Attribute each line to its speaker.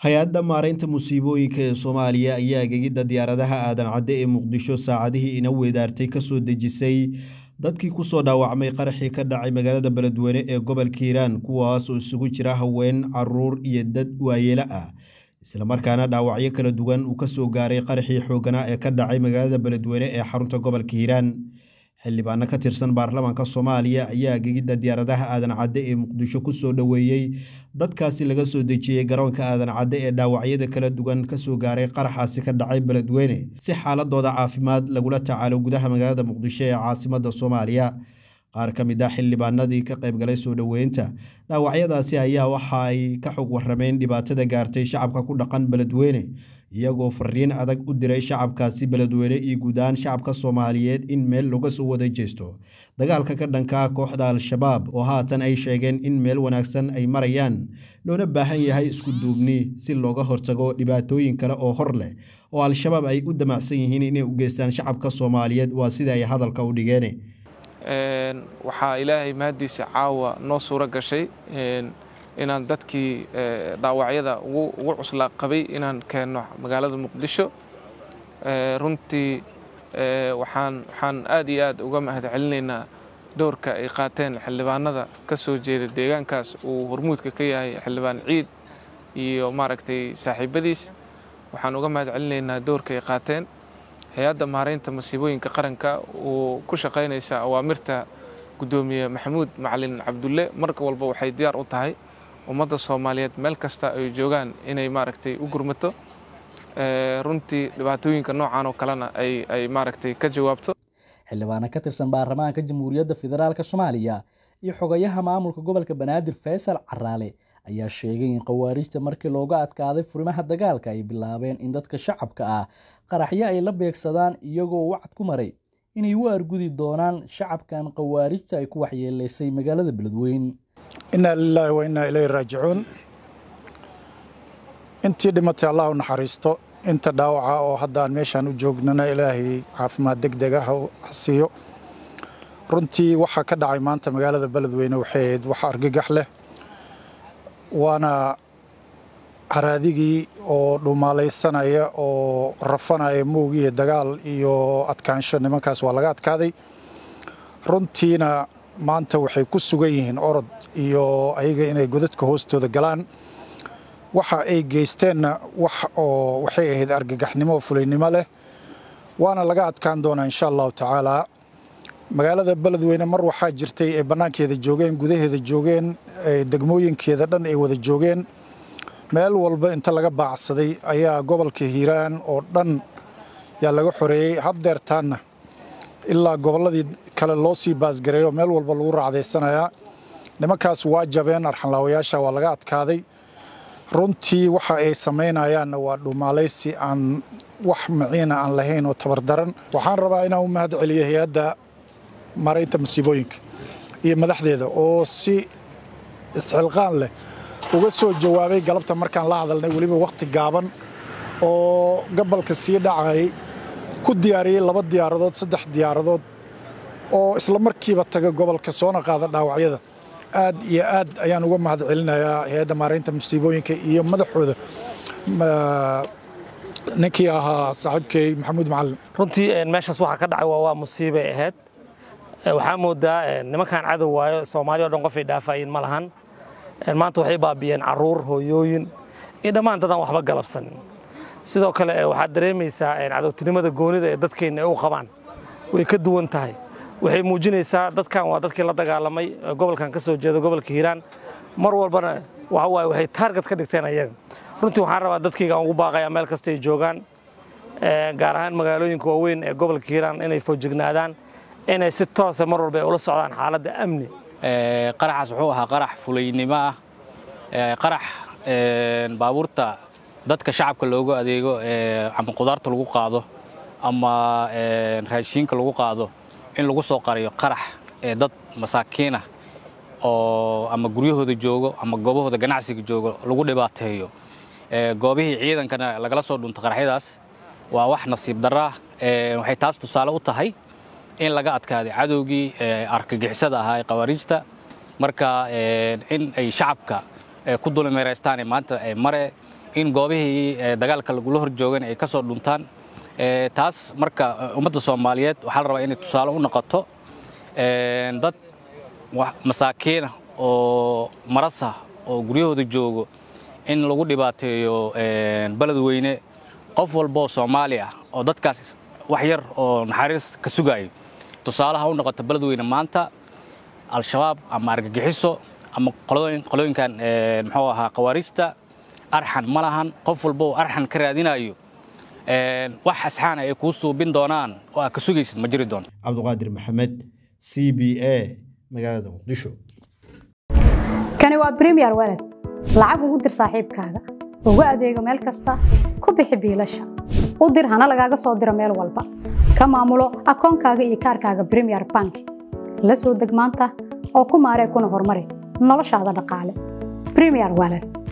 Speaker 1: hay-adda maaraynta musiibooyinka ee soomaaliya ayaa gegidda diyaaradaha aadan cadde ee muqdisho saacadihii ina weedaartay kasoo dejisay dadkii kusoo dhaawacmay qaraxii ka dhacay magaalada beledweyne ee gobolka hiiraan kuwaas oo isugu jira haween caruur iyo dad waayeelo ah islamarkaana dhaawacyo kala duwan uu kasoo gaaray qaraxii xooganaa ee ka dhacay magaalada beledweyne ee xarunta gobolka hiiraan xildhibaano ka tirsan baarlamaanka soomaaliya ayaa gegidda diyaaradaha aadan cadde ee muqdisho kusoo dhoweeyey dadkaasi laga soo dejiyey garoonka aadan cadde ee dhaawacyada kala duwan kasoo gaaray qaraxaasi ka dhacay beledweyne si xaaladooda caafimaad lagula tacaalo gudaha magaalada muqdisho ee caasimada soomaaliya qaar ka mid ah xildhibaanadii ka qaybgalay soo dhoweynta dhaawacyadaasi ayaa waxa ay ka xog warameen dhibaatada gaartay shacabka ku dhaqan beledweyne iyagoo fariin adag u diray shacabkaasi beledweyne iyo guud ahaan shacabka soomaaliyeed in meel laga soo wada jeesto dagaalka ka dhanka kooxda al-shabaab oo haatan ay sheegeen in meel wanaagsan ay marayaan loona baahan yahay isku duubni si looga hortago dhibaatooyin kale oo hor leh oo al-shabaab ay u damacsan yihiin inay u geystaan shacabka soomaaliyeed waa sida ay hadalka u dhigeen
Speaker 2: waxaa ilaahay mahaddiisa caawa noo suuro gashay inaan dadkii dhaawacyada ugu cuslaa qabay inaan keenno magaalada muqdisho runtii waxaan waxaan aad iyo aad uga mahad celinaynaa doorka ay qaateen xildhibaanada ka soo jeeda deegaankaas uu hormuudka ka yahay xildhibaan ciid iyo maaragtay saaxiibadiis waxaan uga mahad celinaynaa doorka ay qaateen hay-adda maaraynta masiibooyinka qaranka uu ku shaqaynaysa awaamirta guddoomiye maxamuud macalin cabdulle marka walba waxay diyaar u tahay ummadda soomaaliyeed meel kasta ay joogaan inay maaragtay u gurmato runtii dhibaatooyinka noocan oo kalena ay maaragtay ka jawaabto
Speaker 3: xildhibaano ka tirsan baarlamaanka jamhuuriyadda federaalk soomaaliya iyo xogayaha maamulka gobolka banaadir faysal caraale ayaa sheegay in khawaarijta markii looga adkaaday furimaha dagaalka ay bilaabeen in dadka shacabka ah qaraxyo ay la beegsadaan iyagoo wacad ku maray inay u argudi doonaan shacabkan khawaarijta ay ku waxyeeleysay magaalada beledweyn
Speaker 4: innaa lilaahi wa innaa ilayhi raajicuun intii dhimatay allah u naxariisto inta dhaawaca oo haddaan meeshaan u joognana ilaahay caafimaad deg deg ah ha siiyo runtii waxaa ka dhacay maanta magaalada beledweyne waxay ahayd wax argagax leh waana haraadigii oo dhumaalaysanaya oo rafanaya moogiiyo dagaal iyo adkaansho nimankaas waa laga adkaaday runtiina maanta waxay ku sugan yihiin orod iyo ayaga inay godadka hoostooda galaan waxa ay geysteenna wax oo waxay ahayd argagaxnimo oo fulaynimo leh waana laga adkaan doonaa insha allahu tacaalaa magaalada beledweyne mar waxaa jirtay ay bannaankeeda joogeen gudaheeda joogeen degmooyinkeeda dhan ay wada joogeen meel walba inta laga baacsaday ayaa gobolka hiiraan oo dhan yaa laga xoreeyey haddeertaanna ilaa gobolladii kale loo sii baasgareeyo meel walba lagu raacdaysanayaa nimankaas waa jabeen arxanlaawayaasha waa laga adkaaday runtii waxa ay samaynayaanna waa dhumaalaysi aan wax maciina aan lahayn oo tabardaran waxaan rabaa inaan u mahad celiyo hay-adda maaraynta masiibooyinka iyo madaxdeeda oo si isxilqaan leh uga soo jawaabay galabta markaan la hadalnay weliba wakhti gaaban oo gobolka sii dhacayay ku diyaariyey laba diyaaradood saddex diyaaradood oo isla markiiba taga gobolka soona qaada dhaawacyada aad iyo aad ayaan uga mahad celinayaa hay-adda maaraynta masiibooyinka iyo madaxooda ninkii ahaa saaxiibkey maxamuud macalin
Speaker 5: runtii meeshaas waxaa ka dhacay waa musiibay ahayd waxaa moodaa nimankan cadow waayo soomaaliya o dhan qofay dhaafayeen ma lahan maanta waxay baabiyeen caruur hooyooyin iyo dhammaan dadaan waxba galabsanin sidoo kale waxaad dareemaysaa cadowtinimada goonida ee dadkeenna ay u qabaan way ka duwan tahay waxay muujinaysaa dadkan waa dadkii la dagaalamay gobolkan ka soo jeeda gobolka hiiraan mar walbana waxa waaye waxay taarget ka dhigteen ayaga runtii waxaan rabaa dadkayga aan ugu baaqayaa meel kasta ay joogaan gaar ahaan magaalooyinka waaweyn ee gobolka hiiraan inay foojignaadaan inay si toosa mar walba ay ula socdaan xaaladda amni
Speaker 6: qaraxaas wuxuu ahaa qarax fulaynimo ah qarax baabuurta dadka shacabka loogu adeego ama qudaarta lagu qaado ama raashiinka lagu qaado in lagu soo qariyo qarax dad masaakiinah oo ama guryahooda joogo ama goobahooda ganacsiga joogo lagu dhibaateeyo goobihii ciidankana lagala soo dhunto qaraxyadaas waa wax nasiib darra waxay taas tusaale u tahay in laga adkaaday cadowgii argagixisada ahaa ee khawaariijta marka in ay shacabka ku dulmeeraystaan maanta mare in goobihii dagaalka lagula hor joogan ay ka soo dhuntaan taas marka ummadda soomaaliyeed waxaa la rabaa inay tusaale u noqoto dad masaakiina oo marasa oo guryahooda joogo in lagu dhibaateeyo beledweyne qof walboo soomaali ah oo dadkaas wax yar oo naxariis ka sugaayo tusaalaha u noqota beledweyne maanta al-shabaab ama argagixiso ama qolooyinkan muxuu ahaa khawaariijta arxan ma lahan qof walba oo arxan ka raadinayo wax asxaana ay kuu suubin doonaan oo aad ka sugaysid ma jiri doonto
Speaker 1: cabduqaadir maxamed c b a magaalada muqdisho
Speaker 7: kani waa bremiyer walad lacag ugu dir saaxiibkaaga ugu adeego meel kasta ku bixi biilasha u dir hana lagaaga soo diro meel walba ka maamulo akoonkaaga iyo kaarkaaga bremiyer bank la soo deg maanta oo ku maaree kuna horumari noloshaada dhaqaale bremiyer walad